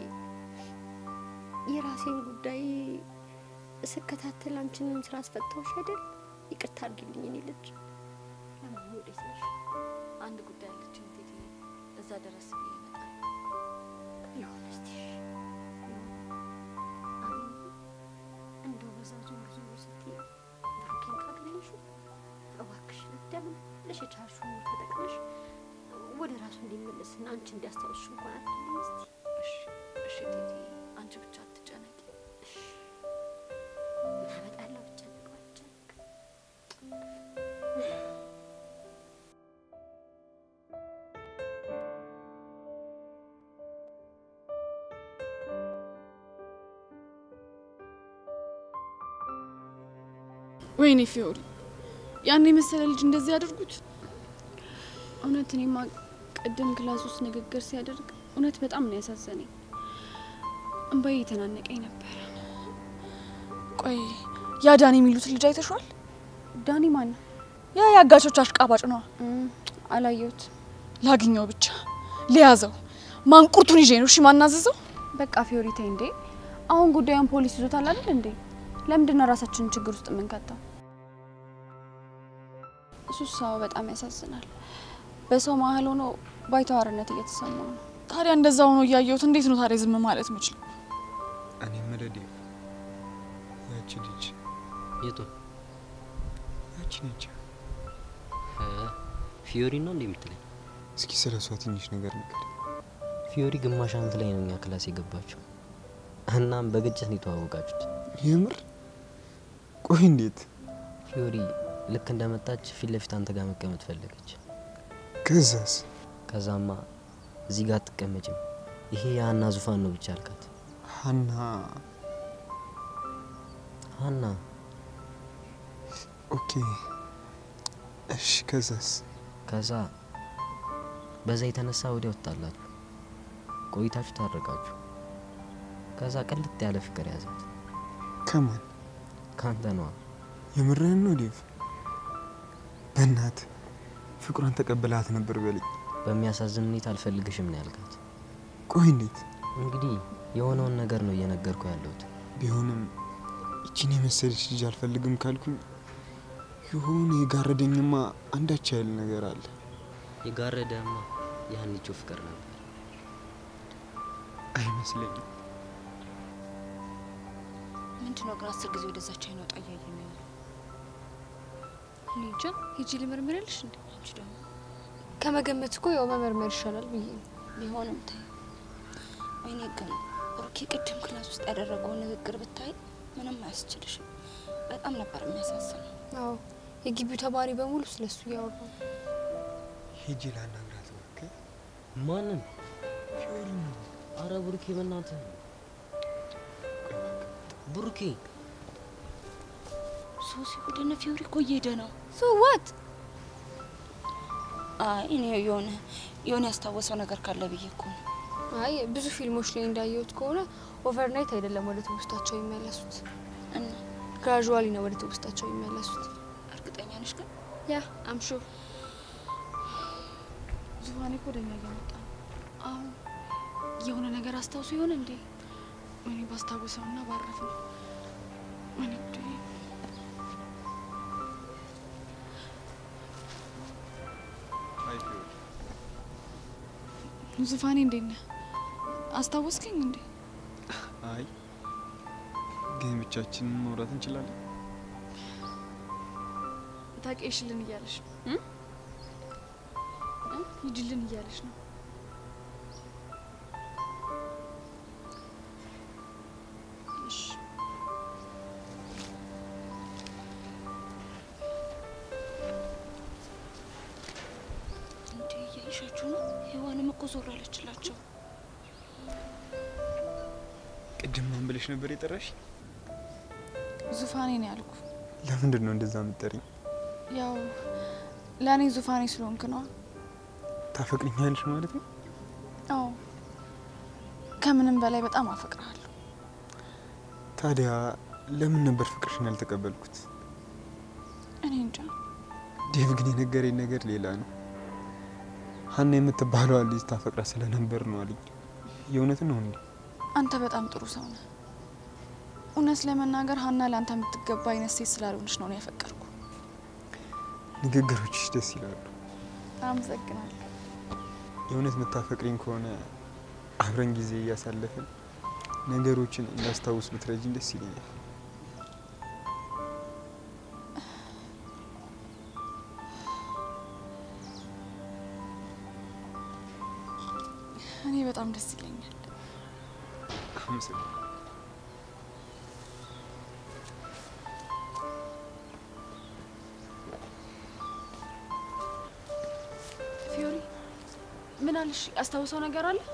የራሴን ጉዳይ ስከታተል አንቺንም ስራ አስፈታዎች አይደል? ይቅርታ አድርጊልኝ እኔ ልጅ። ለመሆኑ ወዴት ነሽ? አንድ ጉዳይ አለችኝ እቴቴ፣ እዛ ድረስ ብዬ ይመጣል። ይሁን እስቲ አሜንዬ፣ እንደው በዛ ዞር ዞር ስትይ ብሩኬን ካገኘሽው እባክሽን እንደምን ብለሽ የቻልሽውን ተጠቅመሽ ወደ ራሱ እንዲመለስና አንቺ እንዲያስታውስሽ እንኳን አትልኝ እስቲ። እሺ እሺ እቴቴ፣ አንቺ ብቻ አትጨነቂ። ምን አመጣለሁ ብጨነቅ ባልጨነቅ ወይኔ ፊዮሪ፣ ያን የመሰለ ልጅ እንደዚህ ያደርጉት? እውነት እኔማ ቅድም ክላስ ውስጥ ንግግር ሲያደርግ እውነት በጣም ነው ያሳዘነኝ። እንባዬ የተናነቀኝ ነበር። ቆይ ያ ዳኒ የሚሉት ልጅ አይተሿል? ዳኒ ማን ነው? ያ የአጋቾች አሽቃባጭ ነዋ። አላየሁት። ላግኘው ብቻ ሊያዘው ማንቁርቱን ይዤ ነው እሺ ማናዘዘው። በቃ ፊዮሪ ተይ እንዴ! አሁን ጉዳዩን ፖሊስ ይዞታል አይደል እንዴ? ለምንድን ነው ራሳችንን ችግር ውስጥ የምንከተው? እሱ ሰው በጣም ያሳዝናል። በሰው መሀል ሆኖ ባይተዋርነት እየተሰማው ነው። ታዲያ እንደዛ ሆኖ እያየሁት እንዴት ነው ታዲያ ዝም ማለት የምችለው? እኔ መደዴ ያቺ ልጅ የቱ ያቺ ነች። ፊዮሪ ነው እንዴ የምትለኝ? እስኪ ስለ እሷ ትንሽ ነገር ንገር። ፊዮሪ ግማሽ አመት ላይ ነው እኛ ክላስ የገባችው። እናም በግጭት ነው የተዋወቃችሁት። የምር? ቆይ እንዴት? ፊዮሪ ልክ እንደመጣች ፊት ለፊት አንተ ጋር መቀመጥ ፈለገች። ከዛስ? ከዛማ እዚህ ጋር አትቀመጭም፣ ይሄ የሀና ዙፋን ነው ብቻ አልካት። ሀና ሀና ኦኬ፣ እሺ። ከዛስ? ከዛ በዛ የተነሳ ወዲያ ወጣላችሁ፣ ቆይታችሁ ታረቃችሁ። ከዛ ቅልጥ ያለ ፍቅር ያዛት። ከማን? ካንተ ነዋ። የምርህን ነው ዴቭ? በእናት ፍቅሯን ተቀብላት ነበር በልኝ። በሚያሳዝን ሁኔታ አልፈልግሽም ነው ያልካት። ቆይ እንዴት? እንግዲህ የሆነውን ነገር ነው እየነገርኩ ያለሁት። ቢሆንም ይቺን የመሰለች ልጅ አልፈልግም ካልኩኝ የሆነ የጋረደኝማ አንዳች ያህል ነገር አለ። የጋረደማ የሀኒቾ ፍቅር ነበር። አይመስለኝም። ምንድን ነው ግን አስር ጊዜ ወደዛች አይን ወጣ እያየ ነው ያለው? እኔ እንጃ ሂጂ ልመርምር ያለሽ እንዴ? አንቺ ደግሞ ከመገመት እኮ ያው መመርመር ይሻላል ብዬ ነው። ቢሆንም ታይ ወይኔ ግን ብሩኬ ቅድም ክላስ ውስጥ ያደረገውን ንግግር ብታይ ምንም አያስችልሽም። በጣም ነበር የሚያሳዝነው። አዎ የግቢው ተማሪ በሙሉ ስለሱ እያወራ ነው። ሄጄ ላናግራት እባክህ። ማንን? ፊዮሪ ነው። አረ ብሩኬ በእናትህ ብሩኬ ሶሲ ወደ እነ ፊዮሪ እኮ እየሄደ ነው። ሶ ዋት አይ እኔ የሆነ የሆነ ያስታወሰው ነገር ካለ ብዬ እኮ ነው። አይ ብዙ ፊልሞች ላይ እንዳየሁት ከሆነ ኦቨርናይት አይደለም ወደ ትውስታቸው የሚመለሱት እና ግራጁዋሊ ነው ወደ ትውስታቸው የሚመለሱት። እርግጠኛ ነሽ ግን? ያ አምሹ ዙፋኔ እኮ ወደኛ እየመጣ ነው። አሁን የሆነ ነገር አስታውሶ ይሆን እንዴ? እኔ ባስታውሰውና ባረፍ ነው። እኔ ጉዴ። ዙፋኔ እንዴት ነህ? አስታወስከኝ እንዴ? አይ ግን ብቻችንን ማውራት እንችላለን። ታውቂሽልን እያለሽ ነው እ? እ? ሂጂልን እያለሽ ነው። እሺ እንዴ እያይሻችሁ ነው? ሔዋንም እኮ ዞር አለችላቸው። ቅድም ማን ብለሽ ነበር የጠራሽ? ዙፋኔ ነው ያልኩ። ለምንድን ነው እንደዛ የምትጠሪኝ? ያው ለእኔ ዙፋኔ ስለሆንክ ነዋ። ታፈቅሪኛለሽ ማለት ነው? አዎ ከምንም በላይ በጣም አፈቅርሃለሁ። ታዲያ ለምን ነበር ፍቅርሽን ያልተቀበልኩት? እኔ እንጃ። ዴቭ ግን የነገረኝ ነገር ሌላ ነው። ሀና የምትባለዋ ልጅ ታፈቅራ ስለነበር ነው አለኝ። የእውነት ነው እንዴ? አንተ በጣም ጥሩ ሰው ነህ። እውነት ለመናገር ሀና ለአንተ የምትገባ አይነት ሴት ስላልሆነች ነው እኔ ያፈቀርኩ። ንግግሮችሽ ደስ ይላሉ። አመሰግናለሁ። የእውነት የምታፈቅሪኝ ከሆነ አብረን ጊዜ እያሳለፍን ነገሮችን እንዳስታውስ ብትረጂኝ ደስ ይለኛል። እኔ በጣም ደስ ይለኛል። አመሰግናለሁ። ፊዮሪ ምን አለሽ? ያስታውሰው ነገር አለ?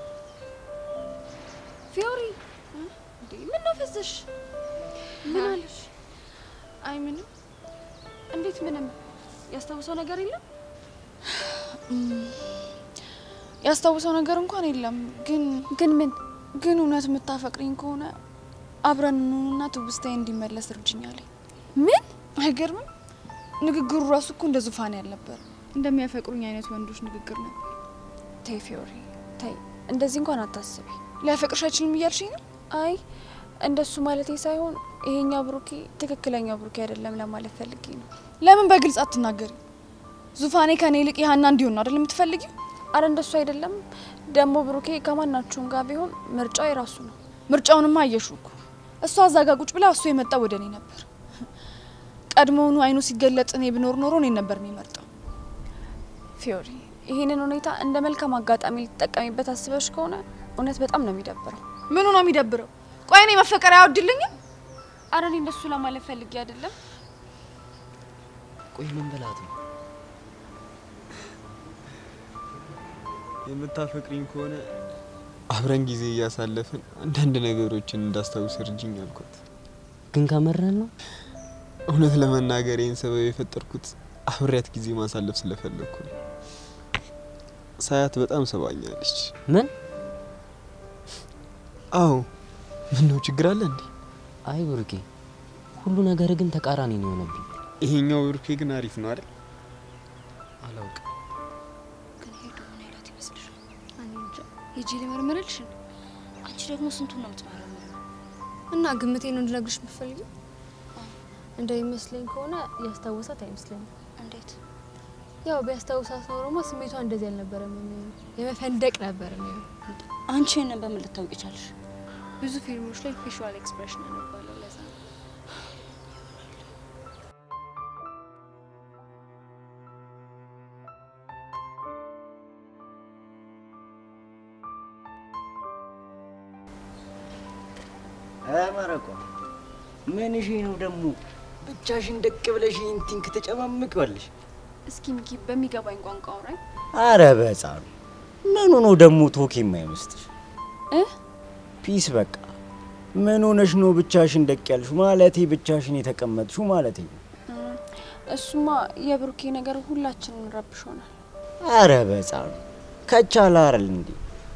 ፊዮሪ እንዴ ምን ነው ፈዘሽ? ምን አለሽ? አይ ምንም። እንዴት ምንም? ያስታውሰው ነገር የለም? ያስታውሰው ነገር እንኳን የለም። ግን ግን ምን ግን እውነት የምታፈቅሪኝ ከሆነ አብረን እንሁንና ትውስታዬ እንዲመለስ እርጅኛለኝ። ምን አይገርምም? ንግግሩ ራሱ እኮ እንደ ዙፋኔ ያልነበር እንደሚያፈቅሩኝ አይነት ወንዶች ንግግር ነበር። ተይ ፊዮሪ ተይ፣ እንደዚህ እንኳን አታስቢ። ሊያፈቅርሽ አይችልም እያልሽኝ ነው? አይ እንደሱ ማለቴ ሳይሆን ይሄኛው ብሩኬ ትክክለኛው ብሩኬ አይደለም ለማለት ፈልጌ ነው። ለምን በግልጽ አትናገሪ? ዙፋኔ ከኔ ይልቅ የሀና እንዲሆን ነው አይደል የምትፈልጊው? አረ እንደሱ አይደለም። ደግሞ ብሩኬ ከማናችሁም ጋር ቢሆን ምርጫው የራሱ ነው። ምርጫውንማ አየሹ እኮ እሷ እዛ ጋ ቁጭ ብላ እሱ የመጣው ወደ እኔ ነበር። ቀድሞውኑ አይኑ ሲገለጥ እኔ ብኖር ኖሮ እኔን ነበር የሚመርጠው። ፊዮሪ ይህንን ሁኔታ እንደ መልካም አጋጣሚ ልትጠቀሚበት አስበሽ ከሆነ እውነት በጣም ነው የሚደብረው። ምኑ ነው የሚደብረው? ቆይ እኔ መፈቀር አያወድልኝም? አረ እኔ እንደሱ ለማለት ፈልጌ አይደለም። ቆይ ምን በላት ነው? የምታፈቅሪኝ ከሆነ አብረን ጊዜ እያሳለፍን አንዳንድ ነገሮችን እንዳስታውስ እርጅኝ አልኳት። ግን ከመረን ነው እውነት ለመናገር ይህን ሰበብ የፈጠርኩት አብሬያት ጊዜ ማሳለፍ ስለፈለግኩ ነው። ሳያት በጣም ሰባኛለች። ምን? አዎ። ምን ነው ችግር አለ እንዴ? አይ ብሩኬ፣ ሁሉ ነገር ግን ተቃራኒ ነው የሆነብኝ። ይሄኛው ብሩኬ ግን አሪፍ ነው አይደል? አላውቅም። ግን ሄዶ ምን አይላት ይመስልሻል? እኔ እንጃ። ሂጂ ልመርምርልሽን አንቺ ደግሞ ስንቱን ነው የምትመረምሪው? እና ግምቴ ነው እንድነግርሽ የምትፈልጊው? እንደሚመስለኝ ከሆነ ያስታወሳት አይመስለኝም። እንዴት? ያው ቢያስታውሳት ኖሮማ ስሜቷ እንደዚህ አልነበረም የሚሆነው፣ የመፈንደቅ ነበር የሚሆነው። አንቺ ይህንን በምን ልታውቂ ቻልሽ? ብዙ ፊልሞች ላይ ፌሻል ኤክስፕሬሽን አነባለሁ። ለዛ ነው። መረቋ ምን እሺ ነው ደግሞ ብቻሽን ደቅ ብለሽ ኢንቲንክ ተጨማምቂዋለሽ። እስኪ ሚኪ በሚገባኝ ቋንቋ አውራኝ። አረ በጻኑ ምኑ ነው ደግሞ ቶክ የማይመስልሽ? እ ፒስ በቃ ምን ሆነሽ ነው ብቻሽን ደቅ ያልሽ? ማለቴ ብቻሽን የተቀመጥሽው ማለቴ ነው። እሱማ የብሩኬ ነገር ሁላችንን ረብሾናል። አረ በጻኑ ከቻለ አይደል እንዴ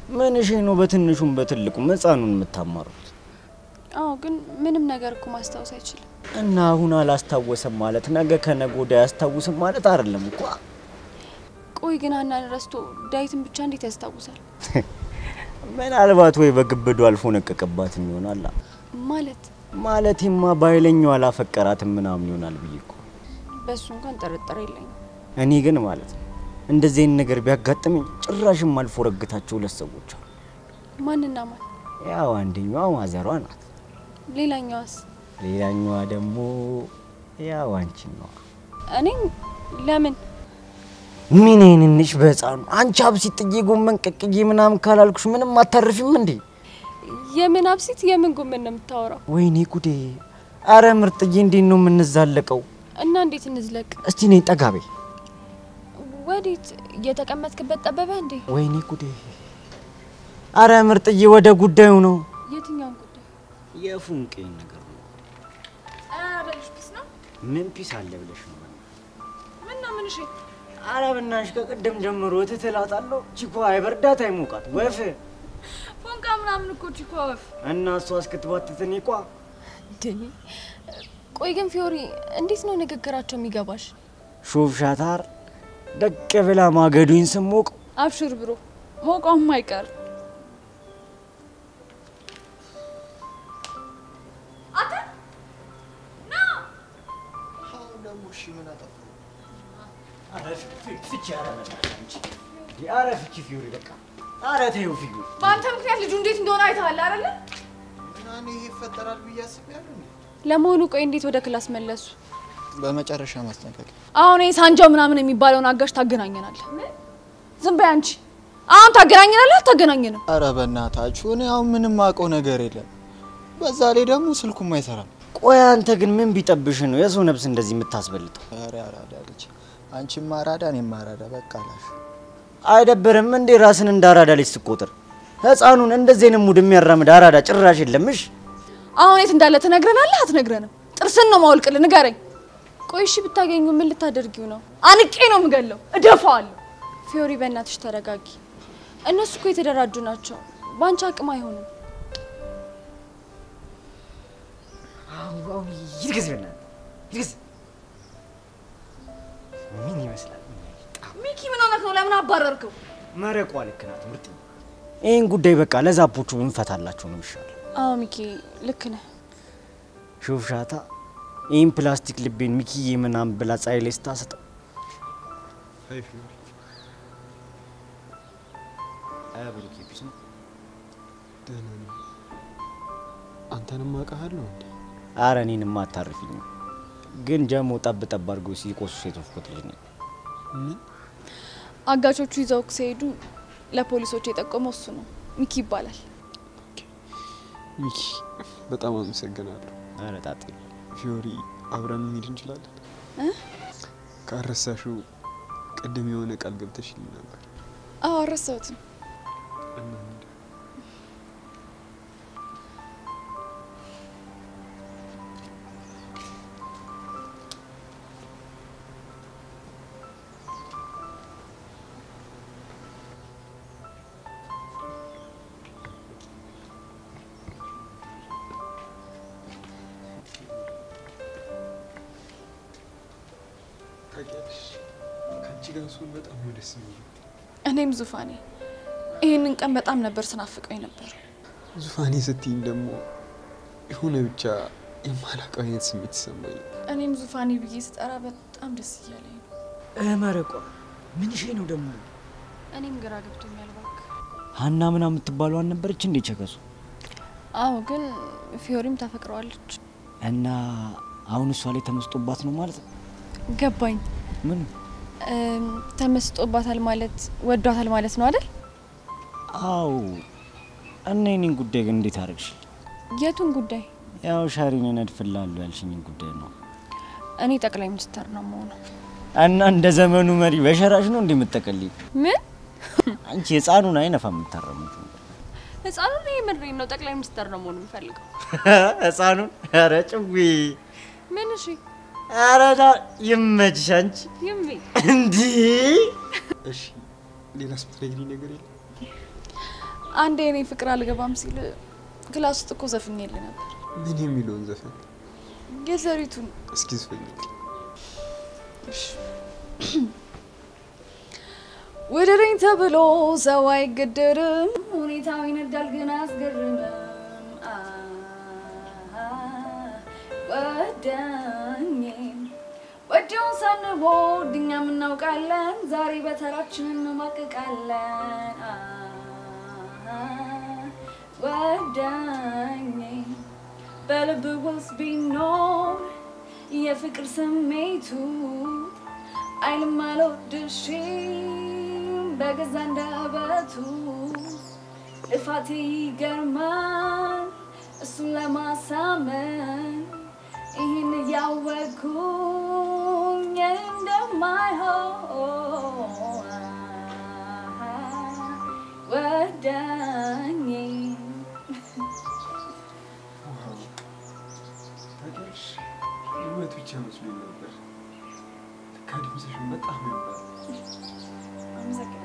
ምን እሺ ነው በትንሹም በትልቁም ህፃኑን የምታማሩት? አዎ፣ ግን ምንም ነገር እኮ ማስታወስ አይችልም። እና አሁን አላስታወሰም ማለት ነገ ከነገ ወዲያ አያስታውስም ማለት አይደለም እኮ። ቆይ ግን ሀናን ረስቶ ዳዊትን ብቻ እንዴት ያስታውሳል? ምናልባት ወይ በግብዱ አልፎ ነቀቀባትም ይሆናል። ማለት ማለቴማ በኃይለኛው አላፈቀራትም ምናምን ይሆናል ብዬ እኮ። በእሱ እንኳን ጥርጥር የለኝም። እኔ ግን ማለት ነው እንደዚህ አይነት ነገር ቢያጋጥመኝ ጭራሽም አልፎ ረግታቸው ሁለት ሰዎች አሉ። ማንና ማን? ያው አንደኛዋ ማዘሯ ናት፣ ሌላኛዋስ? ሌላኛዋ ደግሞ ያው አንቺን ነው። እኔም ለምን ምን ይህንንሽ በህፃኑ አንቺ አብሲት ጥዬ ጎመን ቀቅዬ ምናምን ካላልኩሽ ምንም አታርፊም እንዴ? የምን አብሲት የምን ጎመን ነው የምታወራው? ወይኔ ጉዴ! አረ ምርጥዬ እንዴት ነው የምንዛለቀው? እና እንዴት እንዝለቅ? እስቲ ነኝ ጠጋ በይ። ወዴት? እየተቀመጥክበት ጠበበ እንዴ? ወይኔ ጉዴ! አረ ምርጥዬ ወደ ጉዳዩ ነው። የትኛውን ጉዳይ? የፉንቄን ነገር ነው። አረልሽ ፒስ ነው? ምን ፒስ አለ ብለሽ ነው? ምን ነው ምን? እሺ አረ ብናሽ ከቅድም ጀምሮ ትትላታለሁ። ቺኳ አይበርዳት አይሞቃት ወፍ ፎንቃ ምናምን እኮ ቺኮ ወፍ እና እሷ እስክትባትት እኔ ቋ ድኒ። ቆይ ግን ፊዮሪ እንዴት ነው ንግግራቸው የሚገባሽ? ሹፍ ሻታር ደቅ ብላ ማገዱኝ ስሞቅ አብሽር ብሮ ሞቋም አይቀር አረ ፍቺ ፊዮሪ በቃ አረ ተይው ፊዮሪ በአንተ ምክንያት ልጁ እንዴት እንደሆነ አይተሃል አይደለ? እኔ ይሄ ይፈጠራል ብዬ አስቤያለሁ። እንዴ? ለመሆኑ ቆይ እንዴት ወደ ክላስ መለሱ? በመጨረሻ ማስጠንቀቂያ አሁን ይሄ ሳንጃው ምናምን የሚባለውን አጋሽ ታገናኘናለህ። ዝም በይ አንቺ። አሁን ታገናኘናለህ አታገናኘንም? አረ በእናታችሁ እኔ አሁን ምንም አውቀው ነገር የለም። በዛ ላይ ደግሞ ስልኩም አይሰራም። ቆይ አንተ ግን ምን ቢጠብሽ ነው የሰው ነፍስ እንደዚህ የምታስበልጠው? ኧረ አራዳ ልጅ፣ አንቺም አራዳ እኔም አራዳ። በቃ አላሽ አይደብርም እንዴ ራስን እንደ አራዳ ልጅ ስትቆጥር? ህፃኑን እንደዚህ አይነት ሙድ የሚያራምድ አራዳ ጭራሽ የለምሽ። አሁን የት እንዳለ ትነግረናለህ አትነግረንም? ጥርስን ነው ማወልቅልህ፣ ንገረኝ። ቆይ እሺ ብታገኙ ምን ልታደርጊው ነው? አንቄ ነው የምገለው፣ እደፋዋለሁ። ፊዮሪ በእናትሽ ተረጋጊ። እነሱ እኮ የተደራጁ ናቸው። በአንቺ አቅም አይሆንም። ይርግዝ በእናትህ ይርግዝ። ምን ይመስላል? ሚኪ ምን ሆነህ ነው? ለምን አባረርከው? መረቋ ልክ ናት ምርጥ። ይህን ጉዳይ በቃ ለዛፖቹ ብንፈታላቸው ነው የሚሻለው። አዎ ሚኪ ልክ ነህ። ሹፍ ሻታ ይህን ፕላስቲክ ልቤን ሚኪዬ ምናምን ብላ ፀሐይ ላይ ስታሰጠው አይ ፊዮሪ፣ አያ ብሩኬ ፒስ ነው። ደህና ነኝ። አንተንም አውቃለሁ እንዴ? አረ እኔንማ አታርፊኝ። ግን ጀሞ ጠብ ጠብ አድርጎ ሲቆሱ የተፍኩት ልጅ ነኝ። ምን አጋቾቹ ይዘው ሲሄዱ ለፖሊሶች የጠቆመው እሱ ነው። ሚኪ ይባላል። ሚኪ፣ በጣም አመሰግናለሁ። አረ ጣጤ ፊዮሪ፣ አብረን መሄድ እንችላለን? ካረሳሽው ቅድም የሆነ ቃል ገብተሽልኝ ነበር። አዎ አልረሳሁትም። እንሂድ። ታውቂያለሽ፣ ከአንቺ ጋር ስሆን በጣም ነው ደስ የሚለው። እኔም ዙፋኔ ይህንን ቀን በጣም ነበር ስናፍቀኝ ነበር። ዙፋኔ ስትይኝ ደግሞ የሆነ ብቻ የማላውቀው አይነት ስሜት ይሰማኝ። እኔም ዙፋኔ ብዬ ስጠራ በጣም ደስ እያለኝ ነው። መረቋ ምን ሽ ነው ደግሞ? እኔም ግራ ገብቶኛል። እባክህ ሀና ምናምን የምትባለው አልነበረች እንዴ ቸከሱ? አዎ፣ ግን ፊዮሪም ታፈቅረዋለች። እና አሁን እሷ ላይ ተመስጦባት ነው ማለት ነው? ገባኝ። ምን እም፣ ተመስጦባታል ማለት ወዷታል ማለት ነው አይደል? አው እና የኔን ጉዳይ ግን እንዴት አደረግሽ? የቱን ጉዳይ? ያው ሻሪን እነድፍልሃለሁ ያልሽኝን ጉዳይ ነው። እኔ ጠቅላይ ሚኒስተር ነው መሆነው። እና እንደ ዘመኑ መሪ በሸራሽ ነው እንዴ የምትጠቀልይ? ምን አንቺ ህፃኑን አይነፋ የምታረሙት ህፃኑን? ይሄ ምድሬን ነው። ጠቅላይ ሚኒስተር ነው መሆን የምፈልገው። ህፃኑን? ኧረ ጭዊ ምን? እሺ ኧረ ዳ- ይመችሽ አንቺ ይሚ እንዲህ እሺ፣ ሌላስ የምትነግሪኝ ነገር የለም? አንዴ እኔ ፍቅር አልገባም ሲል ክላስ ውስጥ እኮ ዘፍኜልህ ነበር። ምን የሚለውን ዘፈን የዘሪቱን እስኪ ዝፈኝ። ውድድኝ ተብሎ ሰው አይገደርም፣ ሁኔታው ይነዳል ግን አያስገርምም። ወዳኝ ወዲያው ሳንቦድ እኛም እናውቃለን፣ ዛሬ በተራችን እንማቅቃለን። ወዳኝ በልብ ውስጥ ቢኖር የፍቅር ስሜቱ አይልም አልወድሽም በገዛ አንደበቱ ልፋቴ ይገርማል እሱን ለማሳመን ይህን እያወቅኩኝ እንደማይሆን ወዳኝ ታውቂያለሽ፣ ህይወት ብቻ መስሎኝ ነበር። ለካ ድምፅሽን በጣም ነበር። አመሰግናለሁ።